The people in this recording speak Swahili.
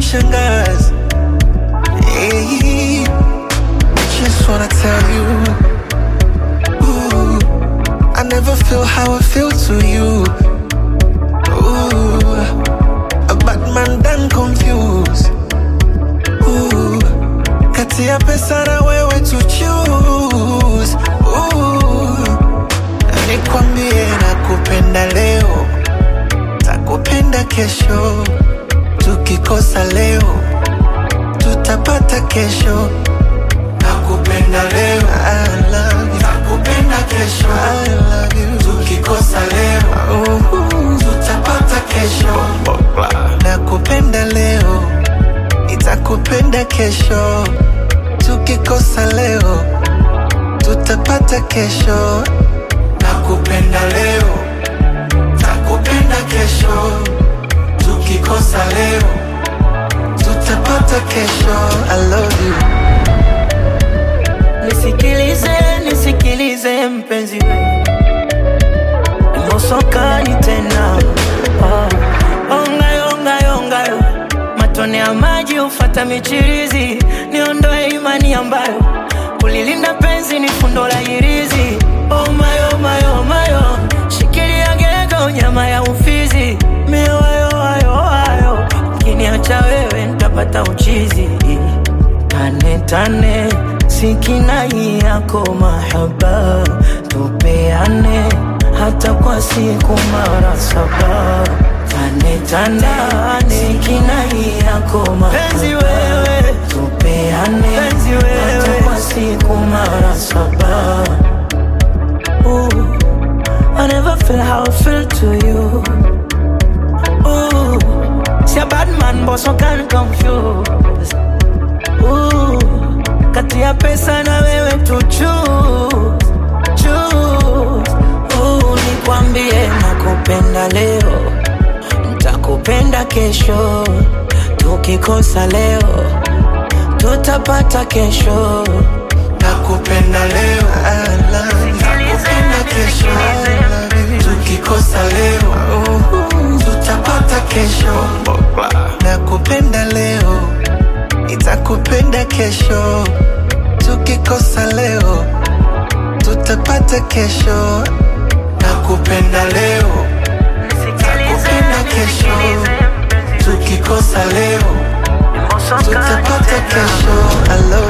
mshangazi. Hey, just wanna tell you, ooh, I never feel how I feel to you. Ooh, a bad man done confused. Ooh, kati ya pesa na wewe to choose. Ooh, nikwambie nakupenda leo, takupenda kesho, tukikosa leo tutapata kesho. Nakupenda leo, I love you. Nakupenda kesho, I love you. Tukikosa leo, uh, tutapata kesho. Nakupenda leo, nitakupenda kesho. Tukikosa leo, tutapata kesho. Nakupenda leo, takupenda kesho. Tukikosa leo, tutapata kesho. I love you. Nisikilize, nisikilize mpenzi we Mosokani tena oh. Ongayo, ongayo, ongayo Matone ya maji ufata michirizi Niondoe imani ambayo Kulilinda penzi ni fundo la hirizi Oh my, oh my, oh my, oh Shikilia gego nyama ya ufizi Miwayo, ayo, ayo Ukiniacha wewe nitapata uchizi Tane tane sikinai yako mahaba tupeane hata kwa siku mara saba tane tane sikinai yako mahaba wewe tupeane hata kwa siku mara saba Ooh, I never feel how I feel to you Ooh, see a bad man but so can confuse Ooh, kati ya pesa na wewe tu choose, choose. Ooh, nikwambie nakupenda leo, nitakupenda kesho. Tukikosa leo, tutapata kesho. Nakupenda leo, I love you. Nakupenda kesho, I love you. Tukikosa leo, uh, tutapata kesho. Nakupenda leo, nitakupenda kesho. Tukikosa leo, tutapata kesho. Nakupenda leo, nakupenda kesho. Tukikosa leo, tutapata kesho. I love